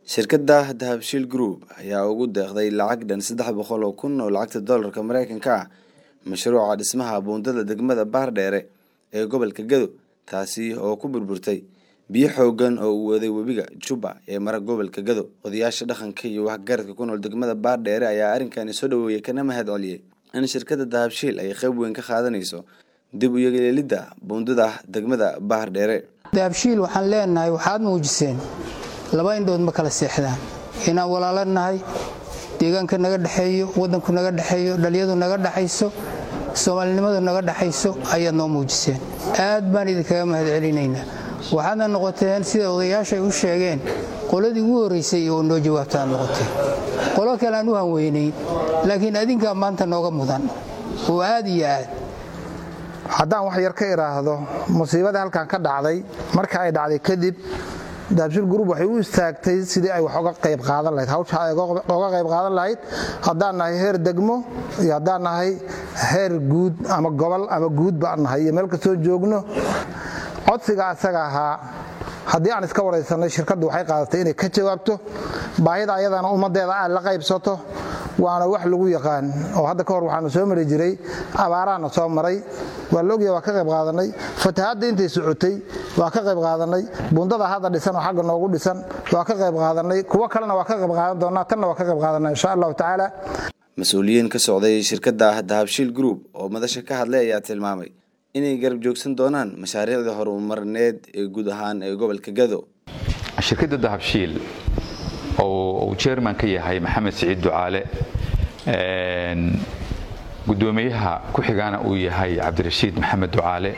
shirkadda dahabshiil group ayaa ugu deeqday lacag dhan saddex boqol oo kun oo lacagta doolarka mareykanka ah mashruuca dhismaha buundada degmada baardheere ee gobolka gado taasi oo ku burburtay biyo xoogan oo uu waday webiga juba ee mara gobolka gado odayaasha dhaqanka iyo waxgaradka ku nool degmada baardheere ayaa arrinkani soo dhaweeyey kana mahad celiyey in shirkadda dahabshiil ay qayb weyn ka qaadanayso dib u yeelidda buundada degmada baardheere dahabshiil waxaan leenahay waxaad muujiseen laba indhood ma kala seexdaan inaan walaalo nahay deegaanka naga dhexeeyo waddanku naga dhexeeyo dhalyadu naga dhexayso soomaalinimadu naga dhexayso ayaad noo muujiseen aad baan idinkaga mahad celinaynaa waxaadna noqoteen sida odayaasha ay u sheegeen qoladii ugu horraysay oo noo jawaabta aad noqoteen qolo kale aan u hanweynayn laakiin adinkaa maanta nooga mudan oo aad iyo aad haddaan wax yar ka idhaahdo musiibadii halkan ka dhacday marka ay dhacday kadib dahabshiil group waxay u istaagtay sidii ay wax oga qayb qaadan lahayd hawsha ay oga qayb qaadan lahayd haddaan nahay heer degmo iyo haddaan nahay heer guud ama gobol ama guud baan nahay iyo meel kastoo joogno codsiga asaga ahaa haddii aan iska waraysanay shirkaddu waxay qaadatay inay ka jawaabto baahida ayadana ummaddeeda aad la qaybsato waana wax lagu yaqaan oo hadda ka hor waxaanu soo mari jiray abaaraana soo maray waa la ogyaha waa ka qayb qaadanay fatahaadda intay socotay waa ka qayb qaadanay bundada hadda dhisan oo xagga noogu dhisan waa ka qayb qaadanay kuwo kalena waa ka qayb qaadan doonaa tanna waa ka qayb qaadanaa insha allahu tacaala mas-uuliyiin ka socday shirkadda dahabshiil group oo madasha ka hadlay ayaa tilmaamay inay garab joogsan doonaan mashaariicda horumarneed ee guud ahaan ee gobolka gado shirkadda dahabshiil oo uu jerman ka yahay maxamed siciid ducaale gudoomiyaha ku xigaana uu yahay cabdirashiid maxamed ducaale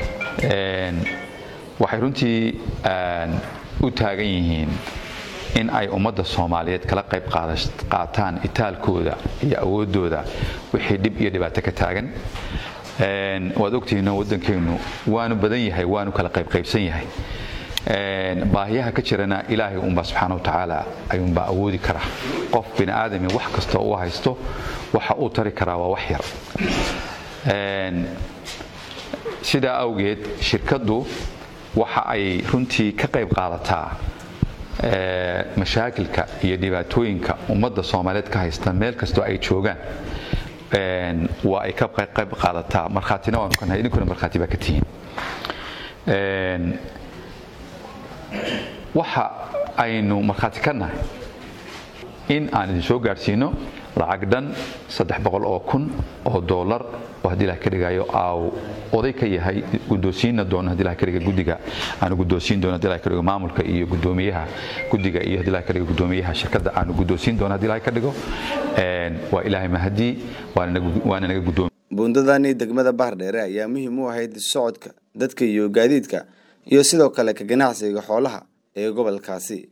waxay runtii u taagan yihiin in ay ummadda soomaaliyeed kala qayb qaataan itaalkooda iyo awooddooda wixii dhib iyo dhibaato ka taagan waad ogtihiino waddankeennu waanu badan yahay waanu kala qaybqaybsan yahay baahiyaha ka jirana ilaahay unbaa subxaana wa tacaala ayuunbaa awoodi kara qof bini aadami wax kastoo u haysto waxa uu tari karaa waa wax yar sidaa awgeed shirkaddu waxa ay runtii ka qayb qaadataa mashaakilka iyo dhibaatooyinka ummadda soomaaliyeed ka haysta meel kastoo ay joogaan waa ay ka qayb qaadataa markhaatina waanu ka nahay idinkuna markhaati baa ka tihiin waxa aynu markhaati ka nahay in aan idin soo gaadhsiino lacag dhan saddex boqol oo kun oo doolar oo haddii ilaha ka dhigayo aaw oday ka yahay guddoonsiinna doono haddii ilaha ka dhiga guddiga aanu guddoonsiin doono haddii ilaha ka dhigo maamulka iyo guddoomiyaha guddiga iyo haddii ilaha ka dhigo guddoomiyaha shirkadda aanu guddoonsiin doono haddii ilaha ka dhigo waa ilaahay mahadii waana naga guddoomi buundadani degmada baardheere ayaa muhiim u ahayd socodka dadka iyo gaadiidka iyo sidoo kale ka ganacsiga xoolaha ee gobolkaasi